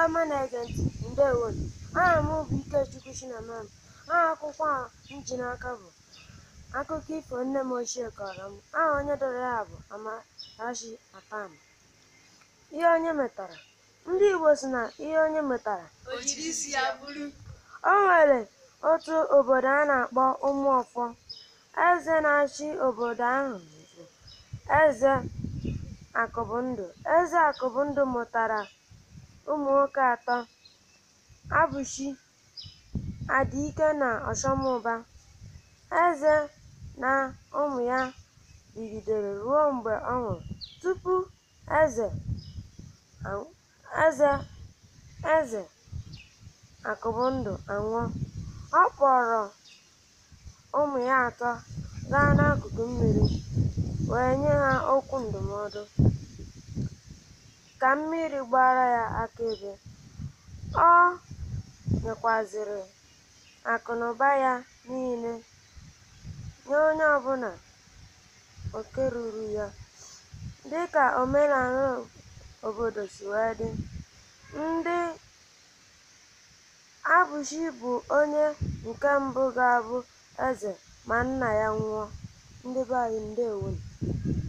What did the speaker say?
ọma na-ege ntị ndewonu aha m bụ Ikechukwu Chinamam aha akwụkwọ a m ji n'aka bụ akụkọ ifo nne m ochie kọrọ m aha onye dere ya bụ Amarachi Akpan ihe onye metara ndị Igbo sị na ihe onye metara o jiri isi ya bụrụ o nwere otu obodo a na-akpọ Ụmụọfọ eze na-achị obodo ahụ bụ eze Akụbụndụ eze Akụbụndụ mụtara ụmụ nwoke atọ Abụchi Adịike na Ọchọmụba eze na ụmụ ya bigidere ruo mgbe ọ nwụrụ tupu eze eze eze Akụbụndụ anwụọ ọ kpọrọ ụmụ ya atọ gaa n'akụkụ mmiri wee nye ha okwu ndụmọdụ ka mmiri gbara ya akaebe ọ nyekwazịrị akụnụba ya niile nye onye ọbụla oke ruru ya dịka omenala obodo si wee dị ndị Abụchi bụ onye nke mbụ ga-abụ eze ma nna ya nwụọ ndị be anyị ndewonu